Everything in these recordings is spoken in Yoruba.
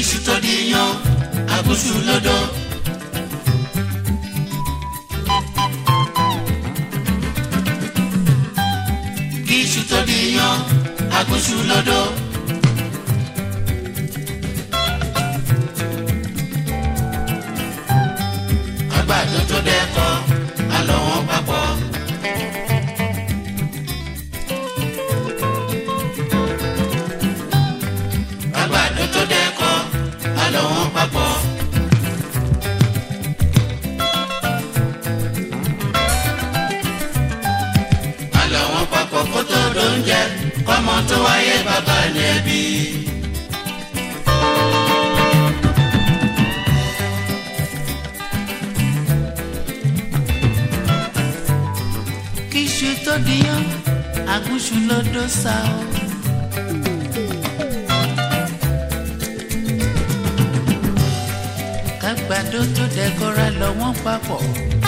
iṣu tó di yan agúnṣu lọ́dọ̀. kí iṣu tó di yan agúnṣu lọ́dọ̀. àgbàdo tó dẹ́kọ̀ àlọ́ wọn papọ̀. àgbàdo tó dẹ́kọ̀ àlọ́ wọn papọ̀. àlọ́ wọn papọ̀ kó tó dóúnjẹ kọ́mọ tó wáyé bàbá ní ẹbí. kíṣu tó díyàn agúnṣu lódó sá o. kágbàdo tó dẹkọra lọ wọ́n papọ̀.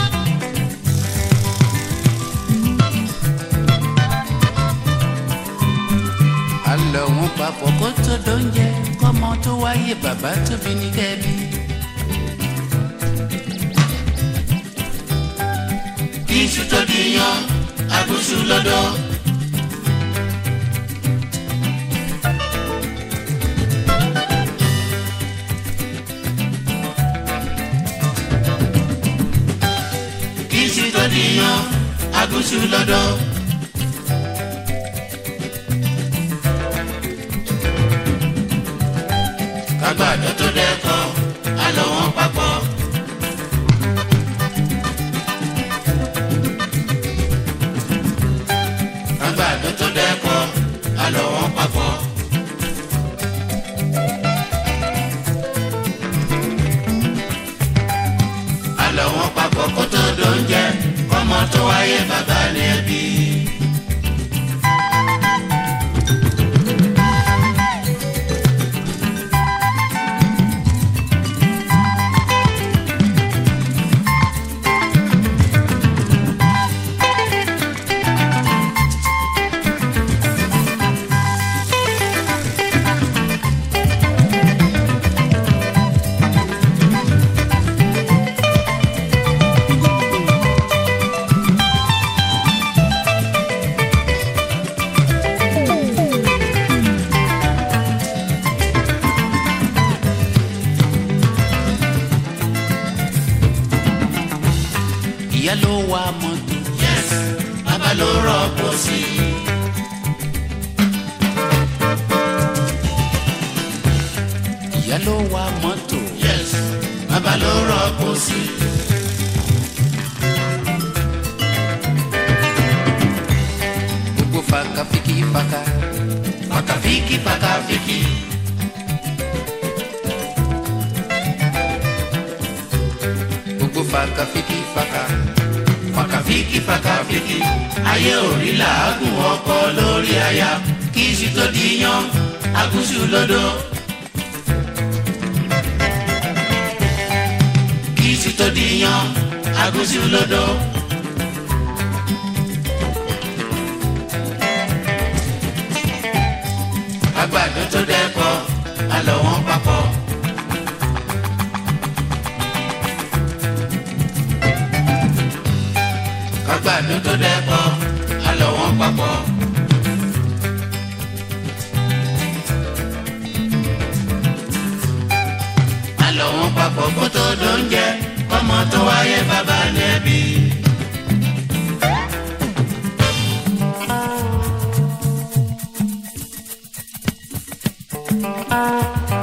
a lọ wọ́n papọ̀ kó tó dóúnjẹ kọ́mọ tó wáyé bàbá tóbi ní kẹ́bí. kí iṣu tó di yan agúnṣu lọ́dọ̀. kí iṣu tó di yan agúnṣu lọ́dọ̀. kágbàdo tó dẹ́kọ̀ àlọ́ wọn papọ̀. àgbàdo tó dẹ́kọ̀ àlọ́ wọn papọ̀. àlọ́ wọn papọ̀ kó tó dóúnjẹ kọ́mọ tó wáyé bàbá ní ẹbí. ìyá ló wa mọ́tò yes bàbá ló rọ́pò sí i. ìyá ló wa mọ́tò yes bàbá ló rọ́pò sí i. gbogbo faka fiki faka pàkàfíkì pàkàfíkì. gbogbo faka fiki faka pàkàfíkì pàkàfíkì. ayé òrí làágùn ọkọ lórí aya kí iṣu tó di yan agúnṣu lọ́dọ̀. kí iṣu tó di yan agúnṣu lọ́dọ̀. àgbàdo tó dẹ́kọ̀ àlọ́ wọn papọ̀. àgbàdo tó dẹ́kọ̀ àlọ́ wọn papọ̀. àlọ́ wọn papọ̀ kó tó dóúnjẹ kọ́mọ tó wáyé bàbá ní ẹbí. Thank